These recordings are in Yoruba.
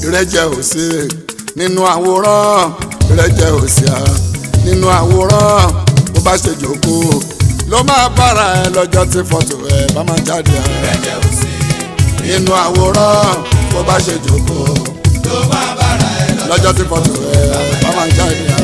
ìrẹ́jẹ òsì nínú àwòrán ìrẹ́jẹ òsì à nínú àwòrán bó bá ṣe jókòó ló máa bára ẹ lọ́jọ́ tí fọ́tò ẹ bá máa jáde à ìrẹ́jẹ òsì nínú àwòrán bó bá ṣe jókòó ló máa bára ẹ lọ. lọ́jọ́ tí fọ́tò ẹ bá máa jáde à.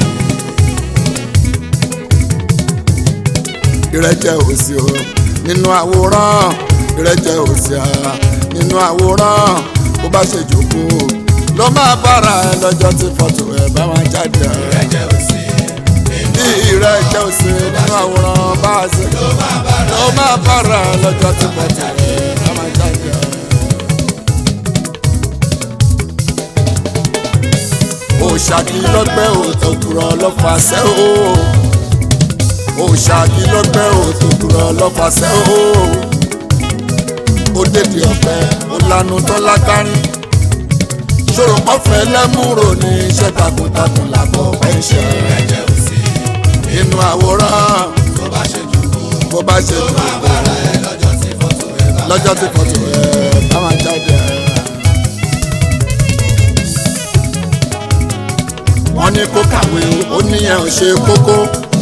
ìrẹ́jẹ òsì o nínú àwòrán ìrẹ́jẹ òsì à nínú àwòrán bó bá ṣe jókòó ló máa bára ẹ lọ́jọ́ tí fọ́tò ẹ bá máa jáde à. ìrẹ́jẹ òsì bí ìrẹ́jẹ òsì nínú àwòrán bá a ṣe ló máa bára ló máa bára ẹ lọ́jọ́ tí fọ́tò ẹ bá máa jáde à. òṣàkí lọ́gbẹ́ òtòkùrọ̀ lọ́fàṣẹ́ o òṣàkí lọ́gbẹ́ òtòkùrọ̀ lọ́fàṣẹ́ o ó dèdè ọ̀pẹ ó lanu tó lágbárí ṣòro pọ́fẹ́ lẹ́múrò ní iṣẹ́ takuntakun làbọ̀ ọ̀pẹ́ iṣẹ́ ìrẹ́jẹ òsì inú àwòrán tó bá ṣe jùkú bó bá ṣe ló dùn máa bára ẹ lọ́jọ́ tí fọ́tò ẹ bá lọ́jọ́ tí fọ́tò ẹ̀ bá máa jáde ẹ̀. wọ́n ní kó kàwé ó níyẹn ò ṣe kókó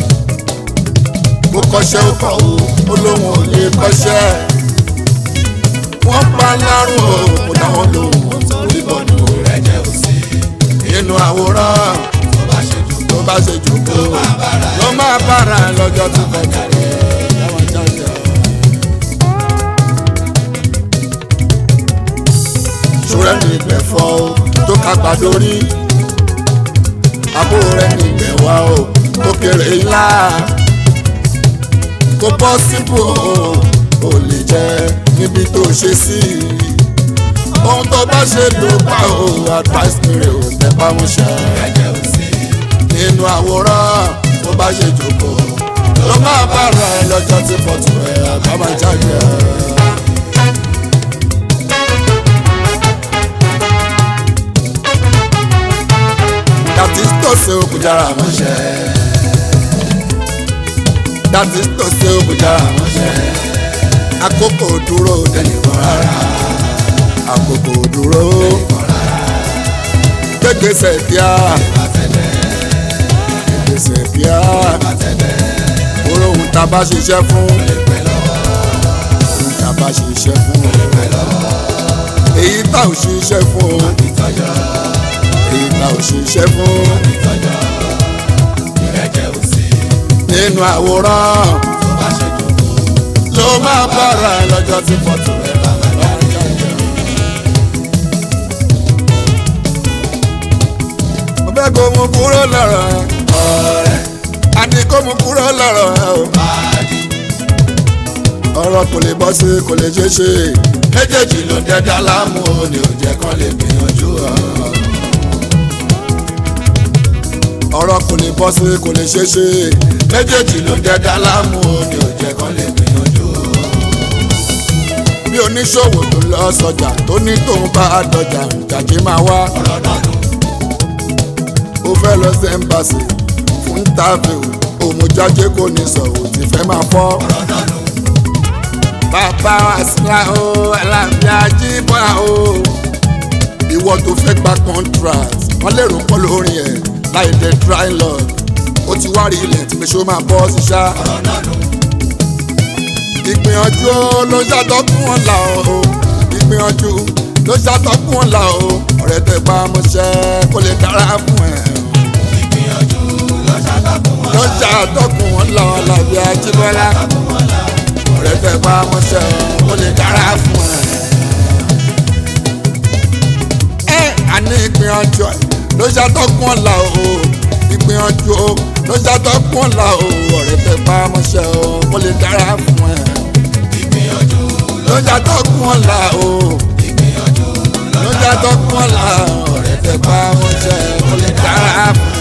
kó kọ́ṣẹ́ ó kọ̀ ó ó lóun ò lè kọ́ṣẹ́ wọ́n pa lárùn o kò dáwọn lòun torí bọ́ọ̀lù ìrẹ́jẹ òsì inú àwòrán tó bá ṣe jùkú tó bá ṣe jòkó ló máa bára ẹ lọ́jọ́ tí fọ́tò ẹ̀ bá máa jáde ẹ̀. ṣúrẹ́ ní ìgbẹ́ fọ́ o tó kápá lórí àbúrò rẹ̀ ní ìgbẹ́ wá o tó kéré ńlá kó bọ́ síbò o ò lè jẹ́ níbi tó ṣe sí ohun tó bá ṣe ló pa o advice mi rè o tẹpá mọ́ṣẹ́ ìrẹ́jẹ òsì nínú àwòrán tó bá ṣe jókòó ló máa bára ẹ lọ́jọ́ tí fọ́tò ẹ̀ àbá máa jáde ẹ̀. dàtí tó ṣe òkújára mọ́ṣẹ́. dàtí tó ṣe òkújára mọ́ṣẹ́. àkókò dúró dẹnìkan rárá. àkókò dúró gbégbèsè kíá. gbégbèsè kíá. oró ohun tá a bá ṣiṣẹ́ fún. ohun tá a bá ṣiṣẹ́ fún. èyí tá ò ṣiṣẹ́ fún. èyí tá ò ṣiṣẹ́ fún. ìrẹ́jẹ òsì nínú àwòrán tó bá ṣe jùkú ló máa bára ẹ lọ́jọ́ tí fọ́tò rẹ̀ bá máa jáde. mo fẹ́ kó mu kúrò lọ́rọ̀ ẹ ọ̀rẹ́ a ní kó mu kúrò lọ́rọ̀ ẹ o. pàdé ọ̀rọ̀ kò lè bọ́ sí kò lè ṣe é ṣe méjèèjì ló dẹ́dá láàmú o ní ò jẹ́ kán lè gbìyànjú ọ. ọ̀rọ̀ kò lè bọ́ sí kò lè ṣe é ṣe méjèèjì ló dẹ́dá láàmú o ní ò jẹ́ kán lè gbìyànjú ọ. bí oníṣòwò tó lọ sọjà tó ní tóun bá dọjà jàjì máa wá ọ̀rọ̀ náà nù ó fẹ́ lọ sí ẹ́mbàsì fún tábìlì òmùjáde kò ní sọ̀rọ̀ tí fẹ́ máa fọ́. ọ̀rọ̀ náà nù bàbá wa síra o alábíà jíbọ̀ o ìwọ tó fẹ́ gba contract wọ́n lè rò pọ̀ lórí ẹ̀ láì dé dry lord ó ti wá rí ilẹ̀ tí pèsè ó máa bọ́ sí ṣá ọ̀rọ̀ náà nù ìgbìyànjú ló ṣàtọ́kùn wọn là o ìgbìyànjú ló ṣàtọ́kùn wọn là o ọ̀rẹ́ tẹ bá mọṣẹ́ kó lè dára fún ẹ ìgbìyànjú ló ṣàtàkùn wọn ló ṣàtọ́kùn wọn là alábíà jíbọ́lá ṣàtàkùn wọn là ọ̀rẹ́ tẹ bá mọṣẹ́ kó lè dára fún ẹ. ẹ àní ìgbìyànjú ẹ ló ṣàtọ́kùn ọ̀la o ìgbìyànjú o ló ṣàtọ́kùn ọ̀la o ọ̀rẹ́ tẹ bá mọṣẹ́ o kó lè dára fún ẹ. ìgbìyànjú ló ṣàtọ́kùn ọ̀la o ìgbìyànjú ló ṣàtọ́kùn ọ̀la ọ̀rẹ́ tẹ bá mọṣẹ́ kó lè dára fún ẹ.